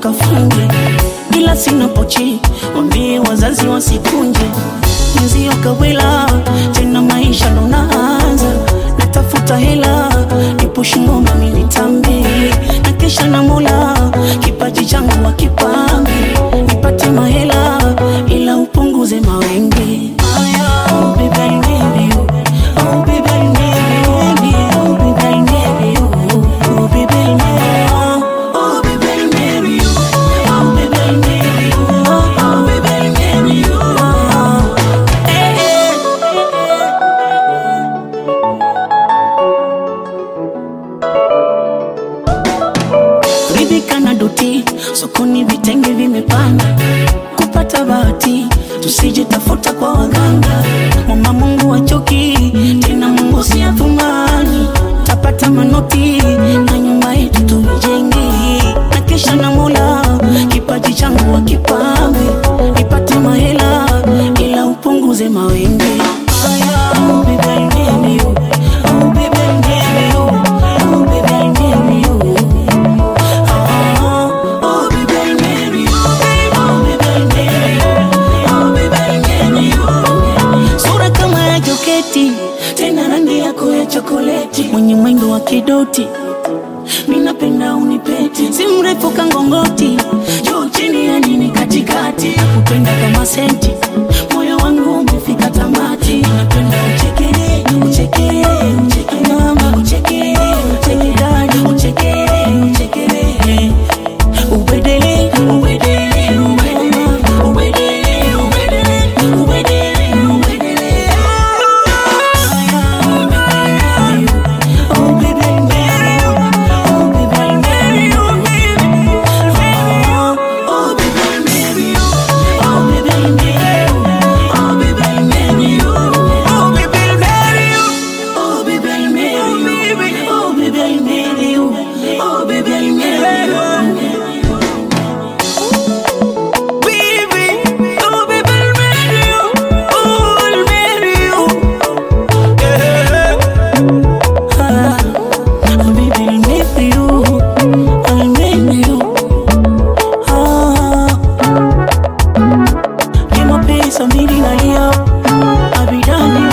wakafunge, ila sina pochi, wambie wazazi wasikunje. Mwenzio kawela tena, maisha ndo naanza, natafuta hela nipushi ngoma minitambe, na kesha na Mola kipaji changu wakipambe, nipate mahela ila upunguze mawenge. Oh, baby, I need you. Oh, baby, I need you. Oh, baby, I need you. Oh, baby, I need you. Oh, baby, I need you. Oh, baby, I need you. Oh, baby, I need you. Eh, eh. ridhika na doti sokoni, vitenge vimepanda, kupata bahati tusije tafuta kwa waganga. Mama Mungu achoki tena, Mungu si athumani, tapata manoti na nyumba yetu tuijenge, na kesha na Mola kipaji changu wakipambe, nipate mahela ila upunguze mawenge. Oh, baby, I need you. Oh, baby, I need you. Oh, baby, I need you. Oh, baby, I need you. Oh, baby, I need you. Oh, baby, I need you. Sura kama ya joketi, tena rangi yako ya chokoleti, mwenye mwendo wa kidoti, minapenda unipeti, si mrefu kangongoti, juu chini ya nini katikati, nakupenda kama senti, moyo wangu umefika tamati, napenda uchekere, uchekere, uchekere mama, uchekere, uchekere dadi, uchekere, uchekere Ubedele, ubedele, ubedele, ubedele, ubedele, ubedele, ubedele. Oh, baby, I need you. Oh, baby, I need you. Oh, baby, I need you. Oh, baby, I need you. Oh, baby, I need you. Oh, baby, I need you. Oh, baby, I need you. Oh, baby, I need you. Oh, baby, I need you. Baby, oh baby, I'll marry you. Oh, I'll marry you. Yeah. Ah, oh, baby, I'll marry you. I'll marry you. Ah, ni mapenzi mbili nalia, abidani